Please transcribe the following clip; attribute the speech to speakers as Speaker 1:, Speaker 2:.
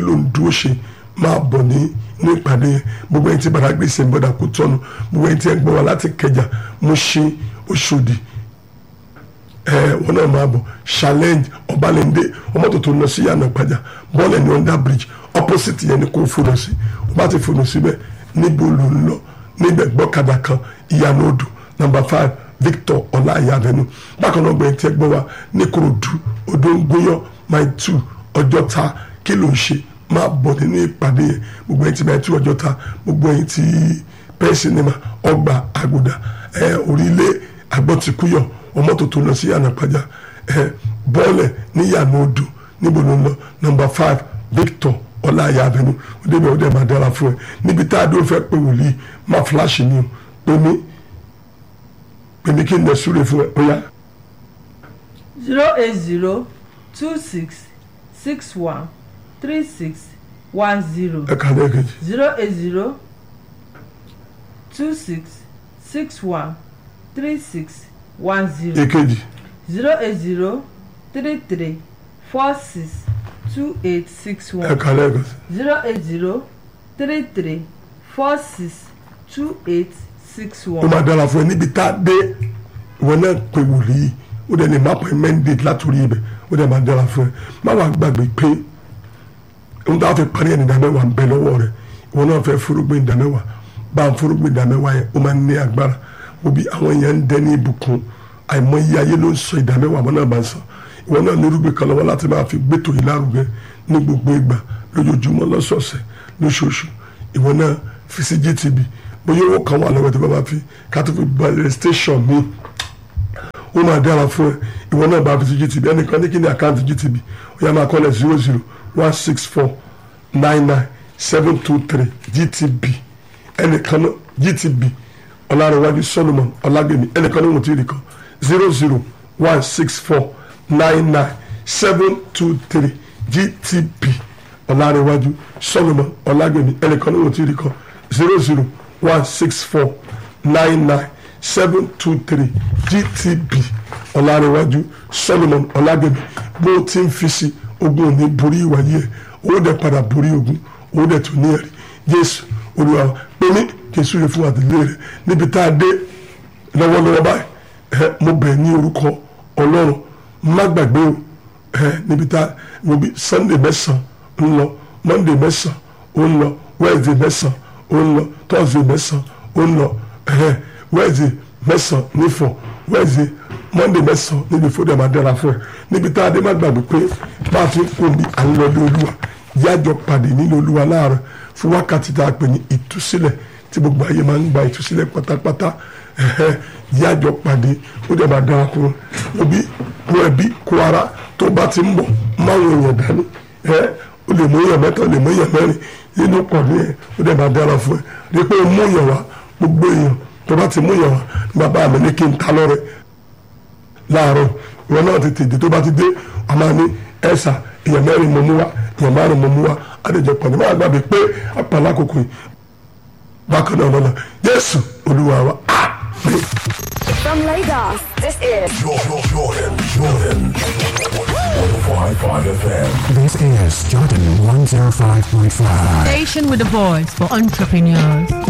Speaker 1: ló ń dúró ṣe máa bọ̀ ní ní ìpàdé yẹn gbogbo ẹni tí bàrà gbèsè ń bọ̀dà kó tọ́nu gbogbo ẹni tí ẹ gbọ́ wá láti kẹjà mo ṣe oṣòdì ẹ wọn náà máa bọ̀ challenge ọbalẹ̀ndé ọmọ tó tó lọ sí yànnà ìpàjà bọ́ọ̀lù ní under bridge opposite yẹn ni kò fònà sí o bá ti fònà síbẹ̀ níbo ló ń lọ níbẹ̀ gbọ́kadà kan ìyànà odò number five victor ọláìyá avenue bákan náà gbẹ̀yìn tí ẹ gbọ́ wa ní korodu odò ń gbóyàn mile two ọjọ́ta kí ló ń ṣe máa bọ̀ nínú ìpàdé yẹn gbogbo ẹ̀yìn tí mile two ọjọ́ta gbogbo ẹ̀yìn tí pẹ́ẹ́ sinimá ọgbà àgùdà ẹ̀ orílẹ̀ agbọ́tikúyọ̀ ọmọ tó tó lọ sí yànnà pàjá ẹ̀ bọ́ọ̀lẹ̀ ní yànnà odò níbo ló ń lọ number five victor ọláìyá avenue ó débẹ̀ ó dẹ̀ máa dára fún ẹ níbi tá a dó fẹ́ pé wòlíì má fúláṣì ni o pé mi pé mi kí n lè súre fún ẹ ó yá.
Speaker 2: zero eight zero two six six one three six one zero
Speaker 1: ẹ kà lẹ́ẹ̀kejì
Speaker 2: zero eight zero two six six one three six one zero
Speaker 1: èkejì
Speaker 2: zero eight zero three three four six two eight six
Speaker 1: ẹ
Speaker 2: one
Speaker 1: kà lẹ́ẹ̀kejì
Speaker 2: zero eight zero three three four six two eight six
Speaker 1: ó
Speaker 2: one.
Speaker 1: máa dára fún ẹ níbi tá a dé ìwọ náà pé wòlíì ó dẹ̀ lè má pẹ́ mẹ́ndéèdì látòrí ibẹ̀ ó dẹ̀ máa dára fún ẹ má wàá gbàgbé pé ohun tó a fẹ́ parí ẹni ìdámẹ́wàá ń bẹ lọ́wọ́ rẹ ìwọ náà fẹ́ fúrúgbìn ìdámẹ́wàá bá ń fúrúgbìn ìdámẹ́wàá yẹn ó máa ń ní agbára òbí àwọn èèyàn ń dẹ́ ní ìbùkún àìmọye ayé ló ń sọ ìdámẹ́wàá àwọn náà bá ń sọ ìwọ náà ní irúgbìn kan lọ́wọ́ láti máa fi gbẹ́tò yìí lárugẹ ní gbogbo ìgbà lójoojúmọ́ lọ́sọ̀ọ̀sẹ̀ lóṣooṣù ìwọ náà fi sí GTB bóyá owó kan wà lọ́wọ́ tó bá bá fi ká tó fi bẹ̀rẹ̀ station mi ó máa dára fún ẹ ìwọ náà bá fi sí GTB ẹnìkan ní kí ni àkáǹtì GTB ó yá máa kọ́lẹ̀ zero zero one six four nine nine seven two three GTB ẹnìkan náà GTB ọlárẹ̀wájú Solomon ọlágbèmí ẹnìkan náà wọ́n ti rí kan zero zero one six four nine nine seven two three GTB ọlárẹ̀wájú Solomon ọlágbèmí ẹnìkan náà wọ́n ti rí kan zero zero one six four nine nine seven two three GTB ọlárẹ̀wájú Solomon ọlágbèmí bó ti ń fi sí ogun òní borí ìwàyí ẹ̀ owó dẹ̀ padà borí ogun owó dẹ̀ tó ní ẹ̀rí Jésù Olúwa wa pé ní Jésù yẹ fún àtìlẹ́ rẹ̀ níbi tá a dé lọ́wọ́lọ́wọ́ báyìí ẹ mo bẹ̀ ní orúkọ Ọlọ́run má gbàgbé o ẹ níbi tá a wo bí Sunday mẹ́sàn-án ń lọ Monday mẹ́sàn-án ó ń lọ Wednesday mẹ́sàn-án ó ń lọ Thursday mẹ́sàn-án ó ń lọ ẹ Wednesday mẹ́sàn-án nífọ̀ Wednesday Monday mẹ́sàn-án níbi fúdà máa dára fún ẹ níbi tá a dé má gbàgbé pé bá a ti ń kó mi à ń lọ ní Olúwa yájọ pàdé nínú Olúwa láàárọ̀ fún wákàtí tá a pè ní ìtúsílẹ̀ tí gbogbo ayé máa ń gba ìtúsílẹ̀ pátápátá ẹ̀hẹ́ yájọ pàdé ó dẹ̀ máa dára fún un òbí kó ẹbí kó ara tó bá ti ń bọ̀ máwọn èèyàn dání ẹ̀ ó lè mú èèyàn mẹ́ta ó lè mú èèyàn mẹ́rin nínú pàdé yẹn ó dẹ̀ máa dára fún ẹ rí pé ó mú èèyàn wá gbogbo èèyàn tó bá ti mú èèyàn wá bàbá mi ní kí n ta lọ́rẹ̀ láàárọ̀ ìwọ náà ti tètè tó bá ti dé a máa ní ẹ̀sà èèyàn mẹ́rin mo mú wá èèyàn márùn mo mú wá àdéjọ pàdé máa gbàgbé pé apàlà àkókò yìí bákan náà lọ́la Jésù Olúwa wa àmín.
Speaker 3: From Lagos, this is
Speaker 4: Jordan, Jordan, Jordan. 105.5 FM.
Speaker 5: This is Jordan 105.5.
Speaker 6: Station with a voice for entrepreneurs.